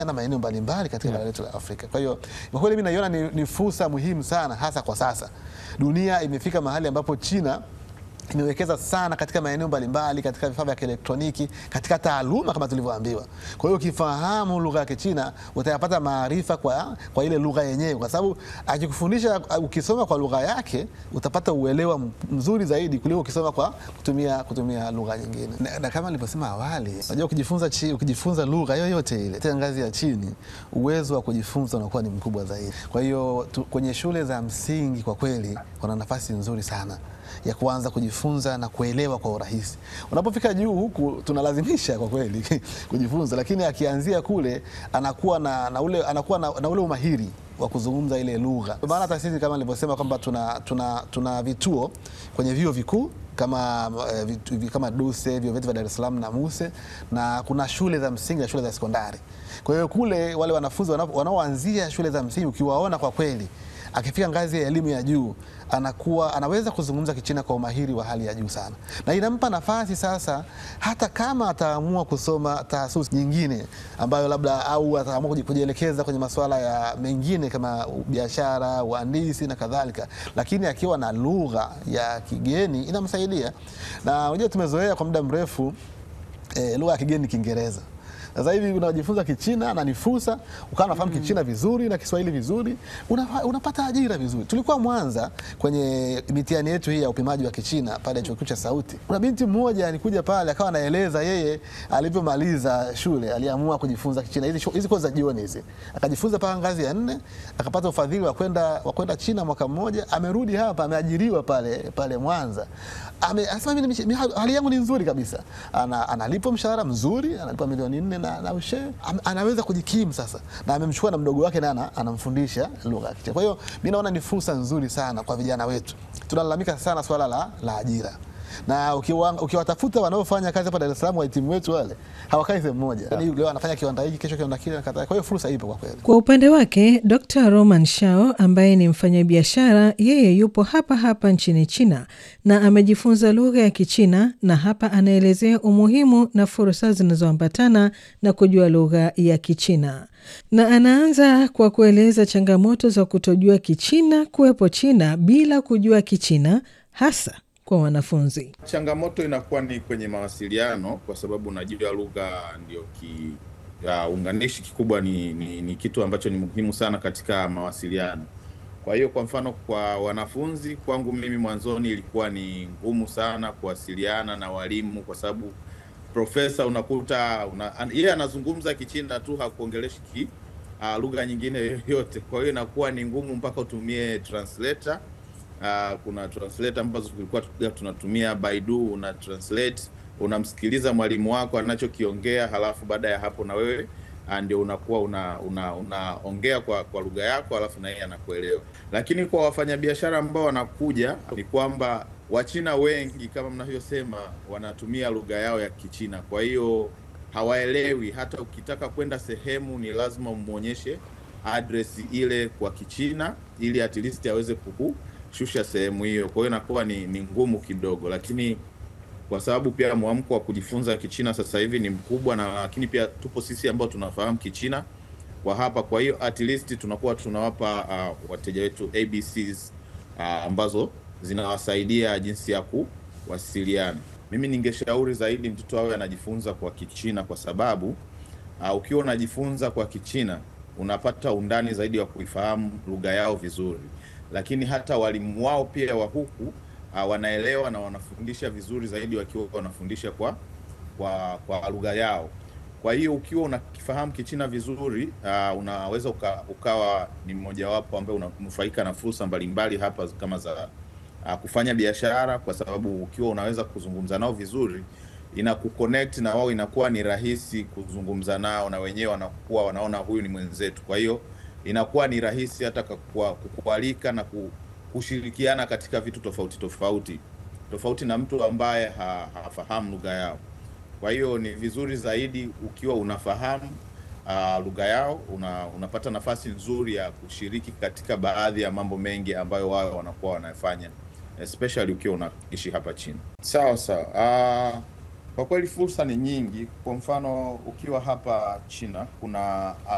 na maeneo mbalimbali katika bara letu la Afrika. Kwa hiyo kwa kweli mimi naiona ni, ni fursa muhimu sana hasa kwa sasa. Dunia imefika mahali ambapo China imewekeza sana katika maeneo mbalimbali, katika vifaa vya kielektroniki, katika taaluma kama tulivyoambiwa. Kwa hiyo ukifahamu lugha ya Kichina utayapata maarifa kwa, kwa ile lugha yenyewe, kwa sababu akikufundisha, ukisoma kwa lugha yake utapata uelewa m- mzuri zaidi kuliko ukisoma kwa kutumia, kutumia lugha nyingine. Na, na kama nilivyosema awali, unajua ukijifunza, chi, ukijifunza lugha yoyote ile katika ngazi ya chini, uwezo wa kujifunza unakuwa ni mkubwa zaidi. Kwa hiyo tu, kwenye shule za msingi kwa kweli wana nafasi nzuri sana ya kuanza kujifunza na kuelewa kwa urahisi. Unapofika juu huku tunalazimisha kwa kweli kujifunza, lakini akianzia kule anakuwa na, na ule, anakuwa na, na ule umahiri wa kuzungumza ile lugha. Kwa maana hata sisi kama nilivyosema kwamba tuna, tuna, tuna vituo kwenye vyuo vikuu kama, eh, vitu- vi- kama DUSE vyuo vyetu vya Dar es Salaam na MUSE na kuna shule za msingi na shule za sekondari. Kwa hiyo kule wale wanafunzi wanao- wanaoanzia shule za msingi ukiwaona kwa kweli akifika ngazi ya elimu ya juu anakuwa anaweza kuzungumza Kichina kwa umahiri wa hali ya juu sana, na inampa nafasi sasa, hata kama ataamua kusoma taasisi nyingine ambayo labda au ataamua kuji- kujielekeza kwenye masuala ya mengine kama biashara, uhandisi na kadhalika, lakini akiwa na lugha ya kigeni inamsaidia. Na unajua tumezoea kwa muda mrefu eh, lugha ya kigeni ni Kiingereza. Sasa hivi unajifunza Kichina na ni fursa, ukawa unafahamu Kichina vizuri na Kiswahili vizuri, una, unapata ajira vizuri. Tulikuwa Mwanza kwenye mitihani yetu hii ya upimaji wa Kichina pale chuo kikuu cha Sauti, kuna binti mmoja alikuja pale akawa anaeleza yeye alivyomaliza shule aliamua kujifunza Kichina, hizi shu- hizi kozi za jioni hizi, akajifunza mpaka ngazi ya nne, akapata ufadhili wa kwenda wa kwenda China mwaka mmoja, amerudi hapa, ameajiriwa pale pale Mwanza. Ame, anasema mimi ni- mimi hali yangu ni nzuri kabisa, ana, analipwa mshahara mzuri, analipwa milioni nne na, na ushe Am, anaweza kujikimu sasa, na amemchukua na mdogo wake naye ana- anamfundisha lugha ya Kichina. Kwa hiyo mi naona ni fursa nzuri sana kwa vijana wetu. Tunalalamika sana swala la, la ajira na ukiwa- ukiwatafuta wanaofanya kazi hapa Dar es Salaam, wahitimu wetu wale hawakai sehemu moja, yani leo anafanya kiwanda hiki, kesho kiwanda kile na kadhalika. Kwa hiyo fursa ipo kwa kweli. Kwa upande wake Dr Roman Shao ambaye ni mfanyabiashara, yeye yupo hapa hapa nchini China na amejifunza lugha ya Kichina, na hapa anaelezea umuhimu na fursa zinazoambatana na kujua lugha ya Kichina, na anaanza kwa kueleza changamoto za kutojua Kichina kuwepo China bila kujua Kichina, hasa kwa wanafunzi. Changamoto inakuwa ni kwenye mawasiliano, kwa sababu unajua lugha ndio ki ya unganishi kikubwa, ni, ni, ni kitu ambacho ni muhimu sana katika mawasiliano. Kwa hiyo kwa mfano, kwa wanafunzi, kwangu mimi mwanzoni ilikuwa ni ngumu sana kuwasiliana na walimu, kwa sababu profesa unakuta una, an, yeye anazungumza Kichina tu hakuongeleshi ki uh, lugha nyingine yoyote. Kwa hiyo inakuwa ni ngumu mpaka utumie translator. Uh, kuna translator ambazo tulikuwa tu- tunatumia Baidu, una translate, unamsikiliza mwalimu wako anachokiongea, halafu baada ya hapo na wewe ah, ndio unakuwa una una unaongea kwa kwa lugha yako, halafu na yeye anakuelewa. Lakini kwa wafanyabiashara ambao wanakuja ni kwamba Wachina wengi kama mnavyosema wanatumia lugha yao ya Kichina, kwa hiyo hawaelewi. Hata ukitaka kwenda sehemu ni lazima umwonyeshe address ile kwa Kichina ili at least aweze kukushusha sehemu hiyo. Kwa hiyo inakuwa ni, ni ngumu kidogo, lakini kwa sababu pia mwamko wa kujifunza Kichina sasa hivi ni mkubwa, na lakini pia tupo sisi ambao tunafahamu Kichina kwa hapa. Kwa hiyo at least tunakuwa tunawapa uh, wateja wetu ABCs uh, ambazo zinawasaidia jinsi ya kuwasiliana. Mimi ningeshauri zaidi mtoto awe anajifunza kwa Kichina kwa sababu uh, ukiwa unajifunza kwa Kichina unapata undani zaidi wa kuifahamu lugha yao vizuri, lakini hata walimu wao pia wa huku uh, wanaelewa na wanafundisha vizuri zaidi wakiwa wanafundisha kwa kwa, kwa lugha yao. Kwa hiyo ukiwa unakifahamu Kichina vizuri uh, unaweza uka, ukawa ni mmojawapo ambaye unanufaika na fursa mbalimbali hapa kama za uh, kufanya biashara, kwa sababu ukiwa unaweza kuzungumza nao vizuri inakuconnect na wao, inakuwa ni rahisi kuzungumza nao, na wenyewe wanakuwa wanaona huyu ni mwenzetu. Kwa hiyo inakuwa ni rahisi hata kukua- kukualika na ku- kushirikiana katika vitu tofauti tofauti tofauti na mtu ambaye ha, hafahamu lugha yao. Kwa hiyo ni vizuri zaidi ukiwa unafahamu uh, lugha yao una, unapata nafasi nzuri ya kushiriki katika baadhi ya mambo mengi ambayo wao wanakuwa wanafanya especially ukiwa unaishi hapa chini. Sawa sawa. Uh, kwa kweli fursa ni nyingi. Kwa mfano ukiwa hapa China kuna uh,